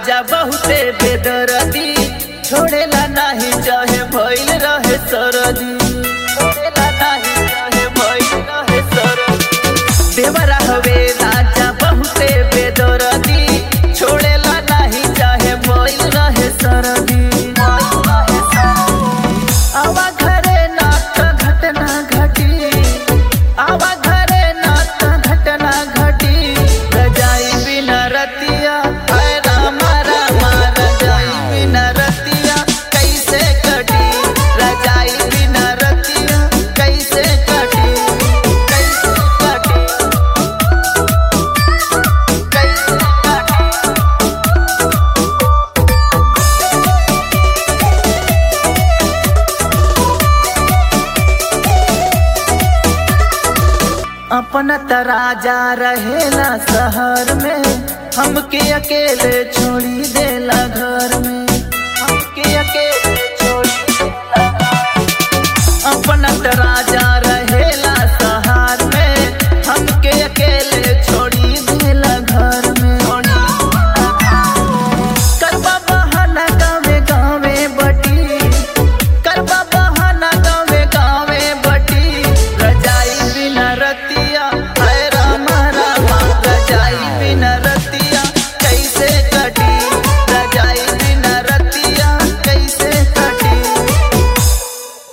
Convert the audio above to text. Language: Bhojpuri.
राजा बहुते बेदरदी छोड़ेला नाही चाहे भइल रहे सरदी छोड़ेला नाही चाहे भइल रहे सरदी देवरा हवे राजा बहुते बेदरदी छोड़ेला नाही चाहे भइल रहे सरदी आवा घरे नात घटना घटी आवा घरे नात घटना घटी रजाई बिना रतिया हाय रामा रामा रजाई बिना रतिया कैसे कटी रजाई बिना रतिया कैसे कटी कैसे कटी कैसे कटी अपना त राजा रहेला शहर में हमके अकेले छोड़ी देला घर में